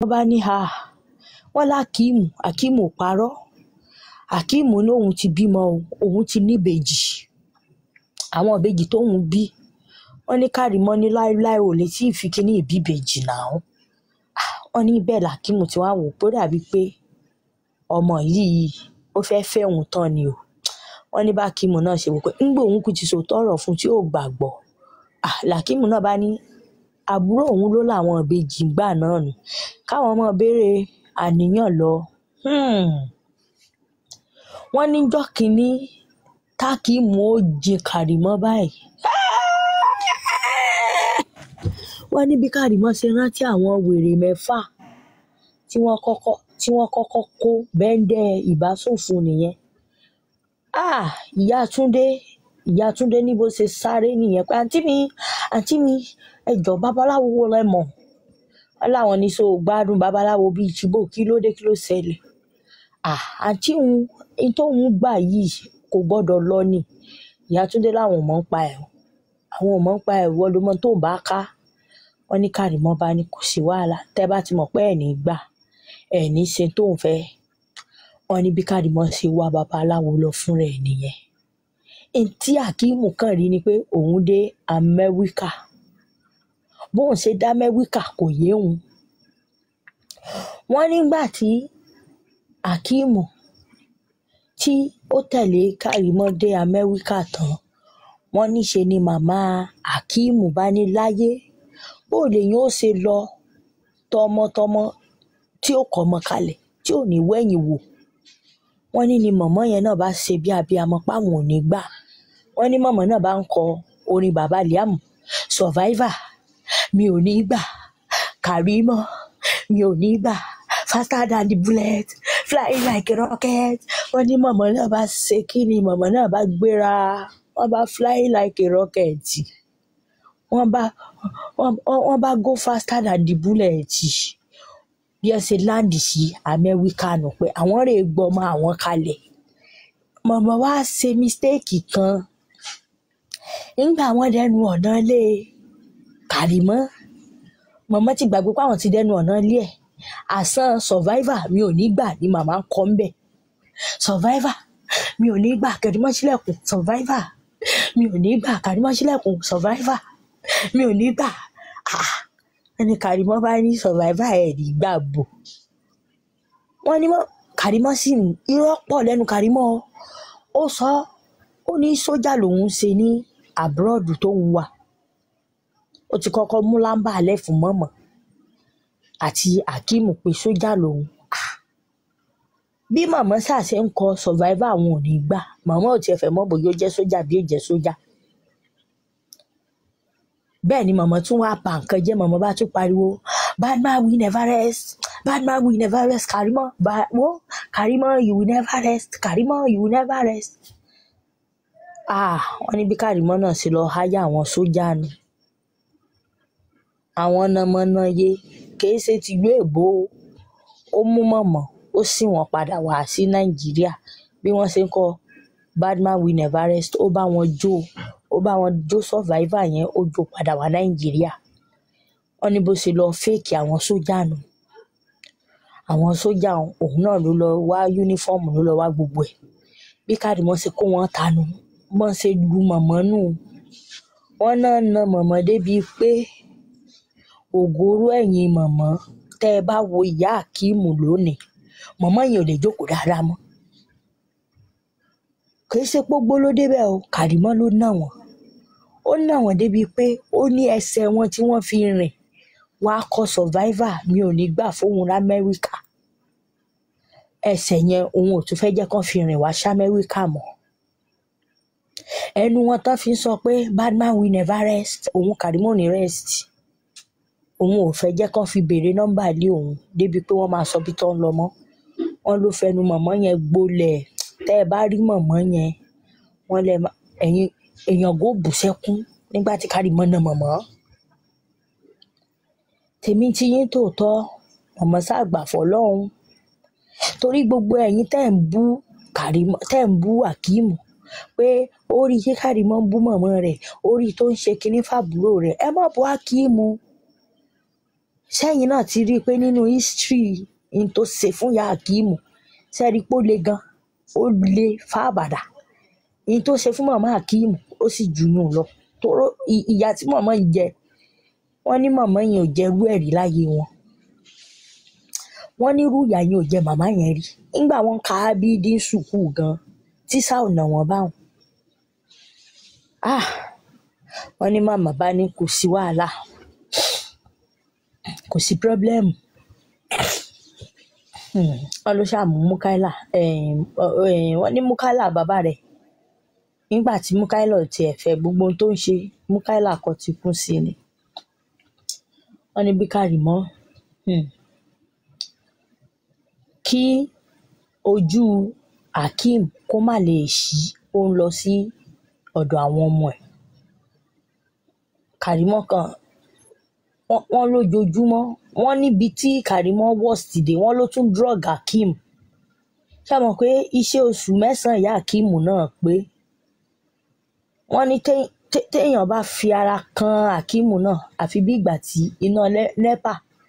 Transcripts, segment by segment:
wọ́n bá ní ha wọ́n lákìímù akíìmù ò parọ́ akíìmù ní òun ti bímọ o òun ti níbejì àwọn ìbejì tóun bí wọ́n ní kárìmọ́ ní láéláé ò lè tí ì fi kíní ìbíbejì náà wọ́n ní bẹ́ẹ̀ làkíìmù tí wọ́n á wò pé ó dàbí pé ọmọ yìí ó fẹ́ fẹ́ òun tán ni o wọ́n ní bá kíìmù náà ṣe wò pé ńgbà òun kù ti sòótọ́ ọ̀rọ̀ fún tí ò gbàgbọ́ Ah, làkíìmù náà bá ní àbúrò òun ló làwọn ìbejì gbà náà nù káwọn ọmọ béèrè àníyàn lọ Hmm. wọ́n níjọ́ kínní tákìmù ó jin kàrímọ́ báyìí wọ́n ní bí kàrímọ́ ṣe rántí àwọn wèrè mẹ́fà tí wọ́n kọ́kọ́ tí wọ́n kọ́kọ́ kó bẹ́ńdẹ́ ìbásòfò nìyẹn ah ìyá túndé ìyá túndé ní bó ṣe sáré nìyẹn pé àǹtí mi àǹtí mi ẹjọ babaláwo wo lẹ mọ̀ wọn láwọn ní so gbádùn babaláwo bíi tìbò kí ló dé kí ló ṣẹlẹ̀ ah àǹtí òun ní tóun gbà yìí kò gbọ́dọ̀ lọ ni ìyá túndé láwọn ò mọ̀ ń pa ẹ̀ o àwọn ò mọ̀ ń pa ẹ̀ wọ́n ló mọ̀ tó bá ká wọ́n ní kárìmọ́ bá ní kò sí wàhálà tẹ́ bá ti mọ̀ pé ẹ̀ ní gbà ẹ̀ ní ṣe tóun fẹ́ wọ́n ní bí kárìmọ́ ṣe wá babaláwo lọ fúnra ẹ̀ nìyẹn ntí akíìmù kàn rí ni pé òun dé amẹ́ríkà bóun ṣe dá amẹ́ríkà kò yé òun wọ́n nígbà tí akíìmù tí ó tẹ̀lé kárìmọ́ dé amẹ́ríkà tán wọ́n níṣe ni màmá akíìmù bá ní láyé bó lèyìn ó ṣe lọ tọmọtọmọ tí ó kọ́ ọmọ kalẹ̀ tí ò ní wẹ̀yìn wò wọ́n ní ni mọ̀mọ́ yẹn náà bá ṣe bí abiyamọ páwọn ò ní gbà wọ́n ní mọ̀mọ́ náà bá ń kọ orin bàbá liam survivor mi ò ní gbà kàrímọ́ mi ò ní gbà faster than the bullet flying like a rocket wọ́n ní mọ̀mọ́ náà bá ṣe kí ni mọ̀mọ́ náà bá gbéra wọ́n bá flying like a rocket wọ́n bá wọ́n wọ́n bá go faster than the bullet bí ẹ ṣe láǹdì sí amẹ́ríkà nù pé àwọn rè gbọmọ àwọn kalẹ̀ mọ̀mọ́ wá ṣe mistake kan nígbà wọ́n dẹnu ọ̀nà ilé kàrímọ́ mọ̀mọ́ ti gbàgbé pé àwọn ti dẹnu ọ̀nà ilé ẹ̀ àsán survivor mi ò ní gbà ní màmá ń kọ́ ń bẹ̀ survivor mi ò ní gbà kàrímọ́ sílẹ̀kùn survivor mi ò ní gbà kàrímọ́ sílẹ̀kùn survivor mi ò ní gbà ah ẹni kàrímọ́ bá ní survivor ẹ̀ ní gbà bò wọ́n ní mọ́ kàrímọ́ sì ní irọ́ pọ̀ lẹ́nu kàrímọ́ ó sọ ó ní sójà lòun ṣe ní abroad tóun wà ó ti kọ́kọ́ mú lámbà alẹ́ fún mọ́mọ́ àti akeem pé sójà lòun Ah! bí màmá ṣàṣẹ ń kọ survivor àwọn ò ní gbà màmá ò tiẹ̀ fẹ́ mọ̀ bóyá ó jẹ́ sójà bí ó jẹ́ sójà bẹ́ẹ̀ ni màmá tún wá pa nǹkan jẹ́ màmá bá tún pariwo bad man will never rest bad man will never rest Karimo ba wo Karimo you will never rest Karimo you will never rest. ah wọ́n ní bí Karimo náà ṣe lọ háyà àwọn sójà nù àwọn nàmọ́nàyé kìí ṣe tìlú èbó o. ó mú mọ̀mọ́ ó sì wọ́n padà wá sí nàìjíríà bí wọ́n ṣe ń kọ bad man will never rest ó bá wọn jó ó bá wọn jó survivor yẹn ó jó padà wá nàìjíríà wọ́n ní bó ṣe lọ fèkì àwọn sójà nù àwọn sójà òun náà ló lọ wá yúnífọ́ọ̀mù ló lọ wá gbogbo ẹ̀ bí Karimo ṣe kó wọn tanu wọ́n ṣe lu mọ̀mọ́ nù wọ́n náà na mọ̀mọ́ débi pé ògóró ẹ̀yìn mọ̀mọ́ tẹ́ ẹ bá wo ìyá akíìmù lónìí mọ̀mọ́ yẹn ò lè jókòó dáadáa mọ́ kì í ṣe pógbó ló débẹ̀ o Karimo ló nà wọ́n ó nà wọ́n débi pé ó ní ẹsẹ̀ wọn tí wọ́n fi rìn wàá kọ survivor mi ò ní gbà fóun lamẹ́ríkà ẹsẹ̀ yẹn òun ò tún fẹ́ jẹ́ kán fi rìn wá sámẹ́ríkà mọ́ ẹnu wọn tán fi ń sọ pé bad man will never rest òun Karimo ò ní rest òun ò fẹ́ jẹ́ kán fi béèrè nọ́mbà lé òun débi pé wọ́n máa sọ bí tó ń lọ mọ́ wọ́n ló fẹnu mọ̀mọ́ yẹn gbolẹ̀ tẹ́ ẹ bá rí mọ̀mọ́ yẹn wọ́n lẹ má- ẹ̀yin èèyàn gò bù sẹ́kún nígbà tí Karimo na mọ̀mọ́ tèmi ti yín tòótọ́ mọ̀mọ́ ṣàgbà fọlọ́run torí gbogbo ẹ̀yin tẹ́ ń bú Karimo tẹ́ ń bú Akeemu pé ó rí kí Karimo ń bú mọ̀mọ́ rẹ̀ ó rí tó ń ṣe kinní fàbúrò rẹ̀ ẹ má bú Akeemu sẹ́yìn náà ti rí i pé nínú history n tó ṣe fún ìyá Akeemu sẹ́ẹ̀rí pé ó le gan ó le fábàdà n tó ṣe fún màmá Akeemu ó sì jù yún lọ tóró ì- ìyà tí màmá yìí jẹ wọ́n ní màmá yẹn ò jẹ irú ẹ̀ rí láyé wọn wọ́n ní irú ìyà yẹn ò jẹ màmá yẹn rí nígbà wọn ka ábídí sùkúù gan tíṣà ò nà wọ́n báwọn ah wọ́n ní màmá bá ní kò sí wàhálà kò sí pírọ́blẹ́mù Hmm, wọ́n ló ṣàmú Mukaila um, ọ- um, wọ́n ní Mukaila bàbá rẹ̀ nígbà tí Mukaila ò tiẹ̀ fẹ́ gbogbo ohun tó ń ṣe Mukaila kọ́ ti kún sí ni wọ́n ní bí Kàrímọ́ um, kí ojú Akeem kó má lè ṣí ó ń lọ sí ọ̀dọ̀ àwọn ọmọ ẹ̀ Kàrímọ́ kan wọ́n wọ́n lójoojúmọ́ wọ́n níbi tí Kàrímọ́ worst dé wọ́n ló tún drug Akeem ṣé mọ̀ pé iṣẹ́ oṣù mẹ́sàn-án ìyá Akeem náà pé wọ́n ní té- té- téèyàn bá fi ara kan Akeem náà àfi bí ìgbà tí iná lẹ́- nepa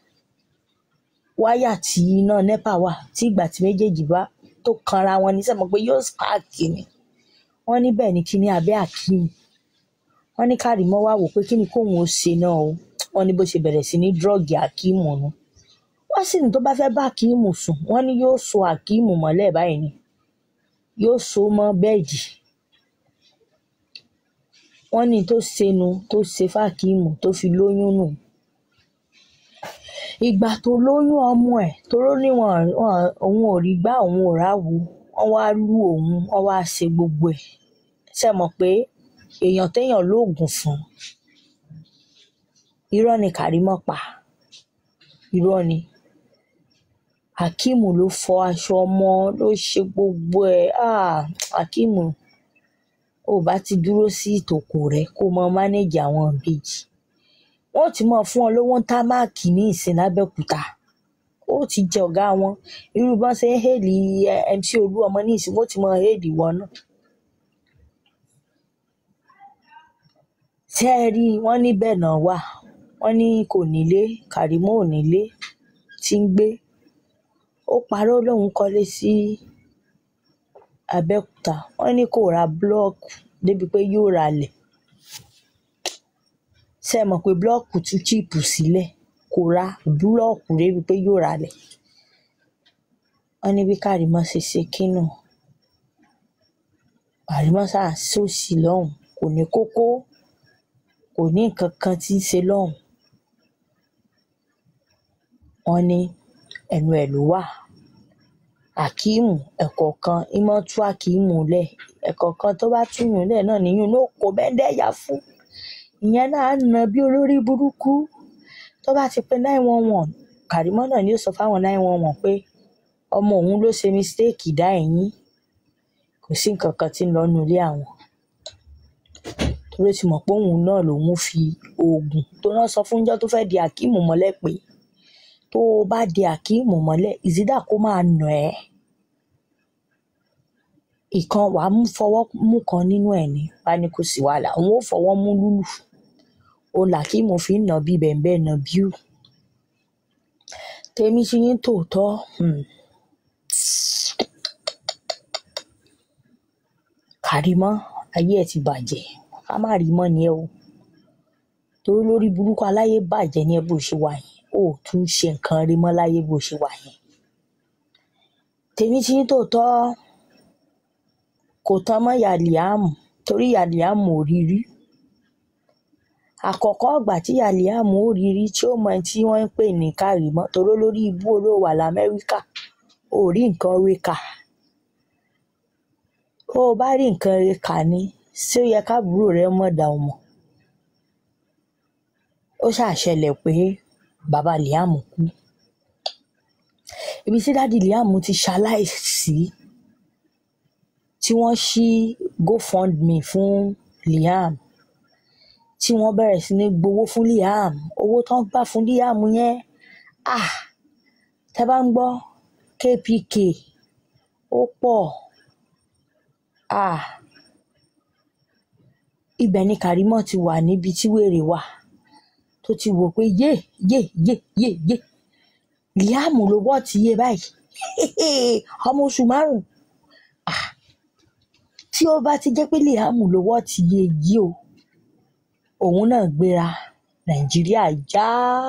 wáyà tí iná nepa wà tí ìgbà tí méjèèjì bá tó kanra wọn ní sẹ́mọ̀ pé yóò spark ni wọ́n ní bẹ́ẹ̀ ni kíní abẹ́ Akeem wọ́n ní Kàrímọ́ wá wò pé kí ni kóun ó ṣe náà o wọ́n ní bó ṣe bẹ̀rẹ̀ sí ní drọ́ọ̀gì Akeem nu wọ́n sì ní tó bá fẹ́ bá Akeem sùn wọ́n ní yóò so Akeem mọ́lẹ̀ báyìí ni yóò so mọ́ bẹ́ẹ̀dì wọ́n ní tó ṣe nu tó ṣe fákeem tó fi lóyún nù ìgbà tó lóyún ọmọ ẹ̀ tóró ní wọn wọn- òun ò rí gbá òun ò ráwo wọ́n wá lù òun wọ́n wá ṣe gbogbo ẹ̀ ṣe mọ̀ pé èèyàn téèyàn lóògùn fún irọ́ ni Kàrímọ́ pa irọ́ ni Akeem ló fọ aṣọ ọmọ ló ṣe gbogbo ẹ̀ ah Akeem ò bá ti dúró sí ìtòkò rẹ kó mọ mánéjì àwọn ìbejì wọn ò ti mọ fún ọ lówó ń tá máàkì ní ìsìn lábẹ́òkúta ó ti jẹ ọ̀gá wọn irú bọ́n ṣe ń hèlì ẹ, MC Olúọmọ ní ìsìn wọn ó ti mọ hèlì wọn náà ṣé ẹ rí i wọ́n ní bẹ́ẹ̀ náà wà wọ́n ní kò nílé Kàrímọ́ ò nílé tí ń gbé ó parọ́ lòun kọ́lé sí Abẹ́òkúta wọ́n ní kò ra búlọ́ọ̀kù débi pé yóò ralẹ̀ ṣé ẹ mọ̀ pé búlọ́ọ̀kù tún chíìpù sílẹ̀ kò ra búlọ́ọ̀kù débi pé yóò ralẹ̀ wọ́n ní bí Kàrímọ́ ṣe ṣe kínú Kàrímọ́ ṣáà sòsì lọ́hùn kò ní kókó kò ní nǹkan kan tí ń ṣe lọ́hùn wọ́n ní ẹnu ẹ̀ ló wà Akeem ẹ̀kọ̀ọ̀kan ìmọ̀ tú Akeem lẹ̀ ẹ̀kọ̀ọ̀kan tó bá túyùn lẹ̀ náà níyùn náà kò bẹ́ńdẹ́yà fún ìyẹn náà á nà bí olórí burúkú tó bá ti pé nine one one Kàrímọ́ náà ni ó sọ fáwọn nine one one pé ọmọ òun ló ṣe mistake dá ẹ̀yìn kò sí nǹkan kan tí ń lọ nínú ilé àwọn torí ó ti mọ̀ pé òun náà lòun fi oògùn tó náà sọ fúnjọ́ tó fẹ́ di Akeem mọ́lẹ̀ pé tó o bá di Akeem mọ́lẹ̀ ìsídà kó máa nà ẹ́ ìkan wàá mú fọwọ́ mú kan nínú ẹ̀ ní bá ní kò sí wàhálà òun ò fọwọ́ mú lúlù òun làkíìmù fi ń nà bí bẹ̀ǹbẹ̀ nà bíù tèmi ti yín tòótọ́ um, Kàrímọ́ ayé ẹ̀ ti bàjẹ́ ká má rí mọ́ ni ẹ o torí lórí burúkú aláyé bàjẹ́ ní ẹ bó ṣe wà yẹn ó tún ṣe nǹkan rí mọ́ láyé bó ṣe wà yẹn tèmi ti yín tòótọ́ kò tán mọ́ ìyá Liam torí ìyá Liam ò rí rí àkọ́kọ́ ìgbà tí ìyá Liam ò rí rí tí ó mọ ẹni tí wọ́n ń pè ní Kàrímọ́ torí lórí ibú olówó wà lamẹ́ríkà ò rí nǹkan rí kà ó bá rí nǹkan rí kà ní ṣé ó yẹ káàbúrò rẹ mọ̀ dà ọ́ mọ̀ ó ṣàṣẹlẹ̀ pé bàbá Liam kú ibi tí dádì Liam ti ṣaláìsí tí wọ́n ṣí GoFundMe fún Liam tí wọ́n bẹ̀rẹ̀ sí ní gbowó fún Liam owó tó ń gbà fún Liam yẹn ah tẹ́ bá ń gbọ́ KPK ó pọ̀ ah ibẹ̀ ni Kàrímọ́ ti wà níbi tí wèrè wà tó tó ti wò pé yé yé yé yé yé Liam ló wọ́ ti yé báyìí ọmọ oṣù márùn tí ó bá ti jẹ́ pé Liam ló wọ́ ti yé yìí o òun náà gbéra Nàìjíríà já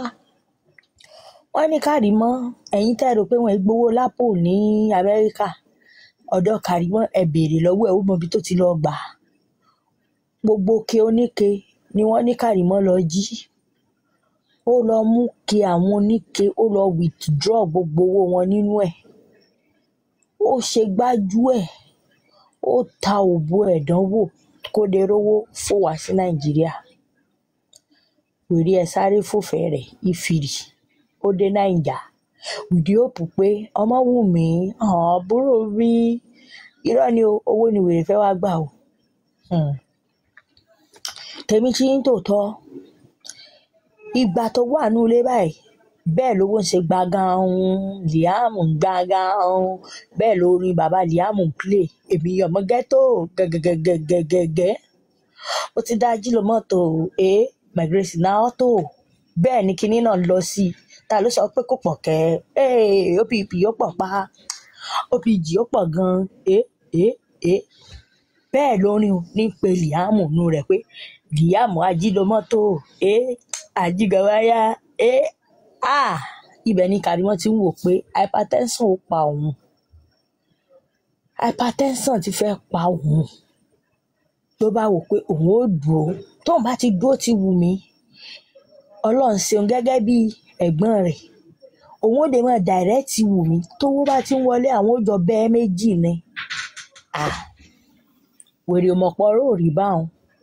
wọ́n ní Kàrímọ́ ẹ̀yin tẹ́ rò pé wọ́n gbowó lápò ní Amẹ́ríkà ọ̀dọ̀ Kàrímọ́ ẹ béèrè lọ́wọ́ ẹ̀ ó mọ ibi tó ti lọ gbà á gbogbo ke oníke ni wọ́n ní Kàrímọ́ lọ jí ó lọ mú ke àwọn oníke ó lọ withdraw gbogbo owó wọn nínú ẹ̀ ó ṣe gbájú ẹ̀ ó ta òbò ẹ̀ dánwò kó lè rówó fò wá sí Nàìjíríà wèrè ẹ̀ sáré fòfẹ́ rẹ̀ ìfìrì ó dé Nàìjà wìdí òpù pé ọmọ wù mí àbúrò rí irọ́ ni o owó ni wèrè fẹ́ wá gbà o Hmm. tèmi tí ń tòótọ́ ìgbà tó wà ní ilé báyìí bẹ́ẹ̀ lówó ń ṣe gbàgán Liam ń gbàgán bẹ́ẹ̀ lórí bàbá Liam ń play èmi ọmọ ghetto gẹ́gẹ́gẹ́gẹ́gẹ́ ó ti dá jílò mọ́tò ẹ my grace na auto bẹ́ẹ̀ ni kinní náà lọ sí i ta ló sọ pé kò pọ̀ kẹ́ ẹ́ opp ó pọ̀ pa opg ó pọ̀ gan-an ẹ ẹ ẹ bẹ́ẹ̀ lórin ní pé Liam nù rẹ̀ pé Liam ajílómọ́tò ẹ àjígàwáyà ẹ à ibẹ̀ ni Kàrímọ́ ti ń wò pé hypertension ó pa òun hypertension ti fẹ́ pa òun ló bá wò pé òun ó dúró tóun bá ti dúró ti wù mí ọlọ́run ṣeun gẹ́gẹ́ bí ẹ̀gbọ́n rẹ̀ òun ó lè máa dàrẹ́tì wù mí tówó bá ti ń wọlé àwọn ó jọ bẹ́ẹ̀ méjì ni Ah, wèrè mọ̀pọ̀ rò rí báwọn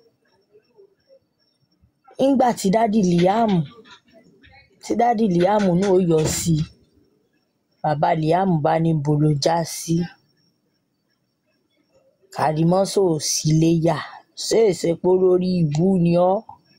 ńgbà tí dádì Liam tí dádì Liam náà ó yọ sí i bàbá Liam bá ní bolo já sí Kàrímọ́ sò sí léyà ṣèèṣe pé lórí ibú ni ọ́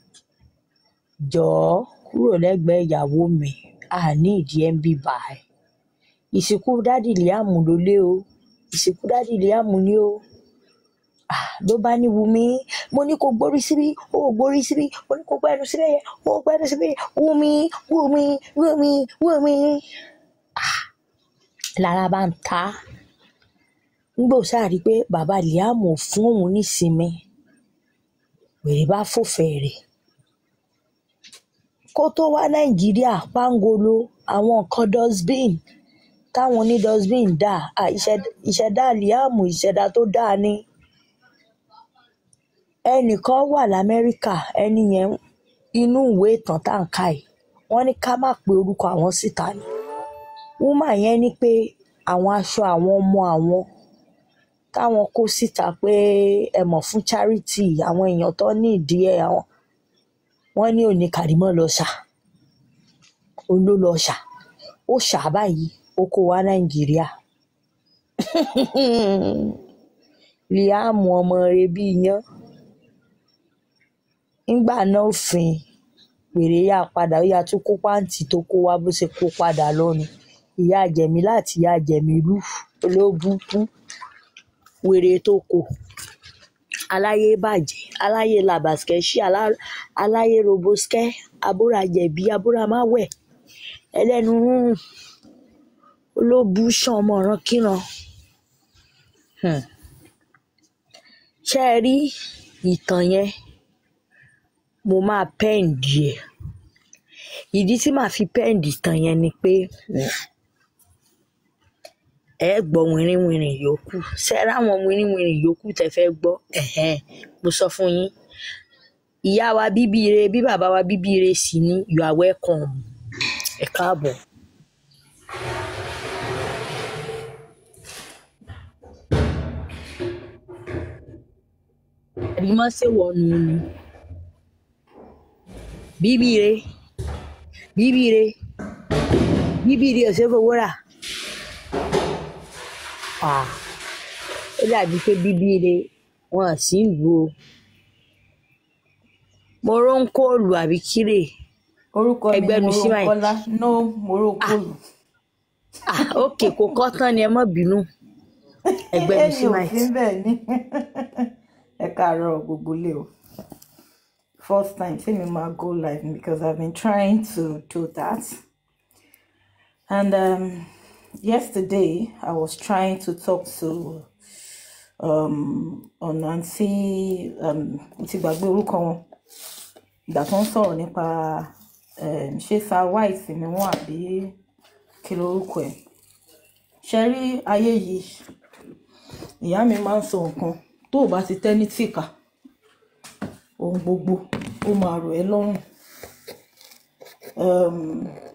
jọ̀ọ́ kúrò lẹ́gbẹ̀ẹ́ ìyàwó mi àní ìdí ẹ̀ ń bì báyìí ìsìnkú dádì Liam ló lé o ìsìnkú dádì Liam ni o Ah, ló bá ní Wumi mo ní kó gbórí síbí ó ò gbórí síbí mo ní kó gbẹnu síbẹ̀ yẹn ó ò gbẹnu síbẹ̀ yẹn Wumi Wumi Wumi Wumi Ah, lára bá ń ta á ńgbò sáà rí i pé bàbá Liam ò fún òun nísinmi wèrè bá fòfẹ́ rẹ̀ kó tó wá Nàìjíríà pangolo àwọn nǹkan dustbin táwọn oní dustbin dà Ah, ìṣẹ̀dá ìṣẹ̀dá Liam ìṣẹ̀dá tó dáa ni ẹnìkan wà lamẹ́ríkà ẹni yẹn inú ìwé ìtàn tá à ń kà yìí wọ́n ní ká má pe orúkọ àwọn síta ni wúmà yẹn ní pé àwọn aṣọ àwọn ọmọ àwọn táwọn kó síta pé ẹ mọ̀ fún charity àwọn èèyàn tó ní ìdí ẹ̀ àwọn wọ́n ní òní Kàrímọ́ lọ ṣà òun ló lọ ṣà ó ṣà á báyìí ó kó wá Nàìjíríà Liam ọmọ rẹ̀ bíi iyán ńgbà náà òfin wèrè yá padà ó yá tún kó pàǹtí tó kó wá bó ṣe kó padà lọ́nu ìyá jẹ̀mí láti ìyá jẹ̀mí lù olóbùkún wèrè tó kò aláyé bàjẹ́ aláyé làbàṣkẹ́ṣí alá- aláyé roboskẹ́ abúrajẹ̀bí abúramáwẹ̀ ẹlẹ́nu rúrùn olóbùṣàn ọmọ ọ̀ràn kíran Hmm. ṣé ẹ rí ìtàn yẹn mo máa pẹ́ǹdì ẹ̀ ìdí tí màá fi pẹ́ǹdì ìtàn yẹn ni pé ẹ gbọ́ wìrìwìrì yòókù ṣe ráwọn wìrìwìrì yòókù tẹ́ fẹ́ gbọ́ ẹ̀hẹ́n mo sọ fún yín ìyá wa bíbí ire bí bàbá wa bíbí ire sì ni you are welcome ẹ káàbọ̀. ẹ̀rí mọ́ ṣèwọ̀nù ni bíbí ire bíbí ire bíbí ire ọ̀sẹ̀ fowó rà Ah, ó dàbí pé bíbí ire wọn à sí ìlú o mo ró ń kóòlù àbí kírè orúkọ mi ẹgbẹ́ mi sí báyìí Mọ́rọ́kọ́lá no mọ́rọ́kọ́lù ah ok kò kọ́ tán ni ẹ má bínú ẹgbẹ́ mi sí ẹ̀yìn báyìí òfin bẹ́ẹ̀ ni ẹ káàárọ̀ gbogbo lé o first time say me ma go live because I've been trying to do that. And um, yesterday I was trying to talk to um on aunty um mo ti gbàgbé orúkọ wọn ìgbà tó ń sọ̀rọ̀ nípa um, ṣé sa white ni wọ́n àbí kí lorúkọ ẹ̀ ṣe rí ayé yìí ìyá mi máa ń sọ nǹkan tó o bá ti tẹ́ ní tìkà ohun gbogbo ó máa rọ̀ ẹ́ lọ́rùn um,